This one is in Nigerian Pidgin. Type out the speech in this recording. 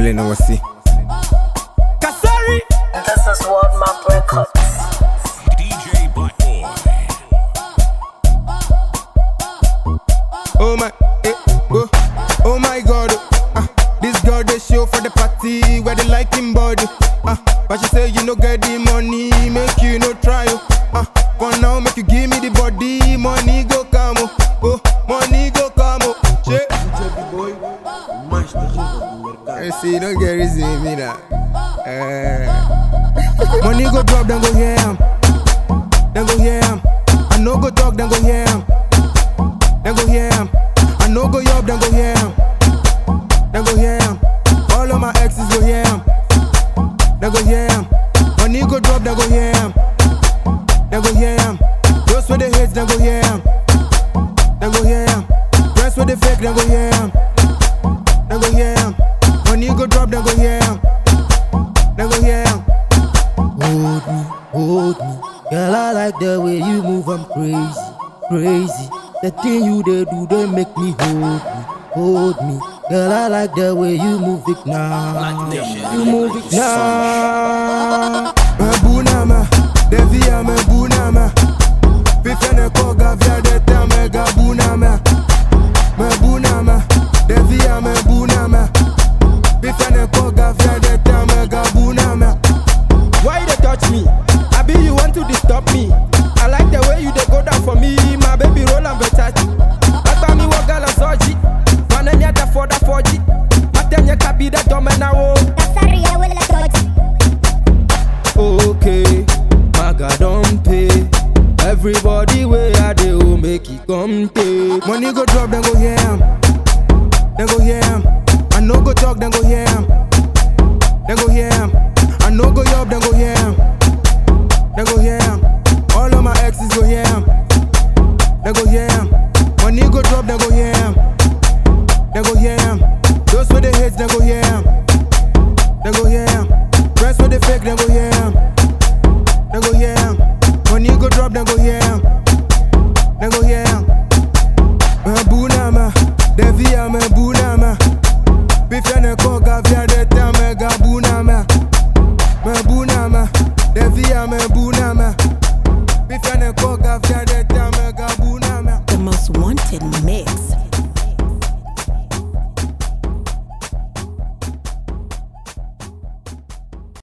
feeling no see. Kasari. This is World Map Records. DJ Black Boy. Oh my, eh, oh, oh my God. Ah, this girl they show for the party where they like him body. Ah, but she say you no get the money, make you no try. Oh, ah, for now make you give me the body, money go come. Oh, oh money go come. Oh, shit. I see, don't get reason me that. Eh. Money go drop, then go hear him. Then go hear him. I no go talk, then go hear him. Then go hear him. I no go up, then go hear him. Then go hear him. All of my exes go hear him. Then go hear him. Money go drop, then go hear him. Then go hear him. Those with the hits, then go hear him. Then go hear him. Press with the fake, then go hear him. Then go hear him. Money go drop, then go hear him. Then go hear him. Hold me, hold me. Girl, I like the way you move, I'm crazy, crazy. The thing you they do, they make me hold me, hold me. Girl, I like the way you move it now. You move it now. Mebunama, devia mebunama. Pifene koga via de te mega bunama. Mebunama, devia mebunama. Pifene koga via de te mega bunama. Why you dey touch me? Abi you want to disturb me? I like the way you dey go down for me, my baby roll and Versace. Agba mi wo gala soji, manenya da for da foji. Matenye kabi da dome na wo. Kasari ya wele toji. Okay, maga don pay. Everybody way I dey oh make it come take. Money go drop, then go hear him. Then go hear him. I no go talk, then go hear him. Then go hear him. I no go up, then go hear him. Then go hear him. All of my exes go hear him. Then go hear him. Money go drop, then go hear him. Then go hear him. Those with the hits, then go hear him. Then go hear him. Press with the fake, then go hear him. Then go hear him. Money go drop, then go hear him. Then go hear him. Mebunama, devia mebunama. Bifene koga via de te mega bunama. Mebunama, devia mebunama. Bifene koga via de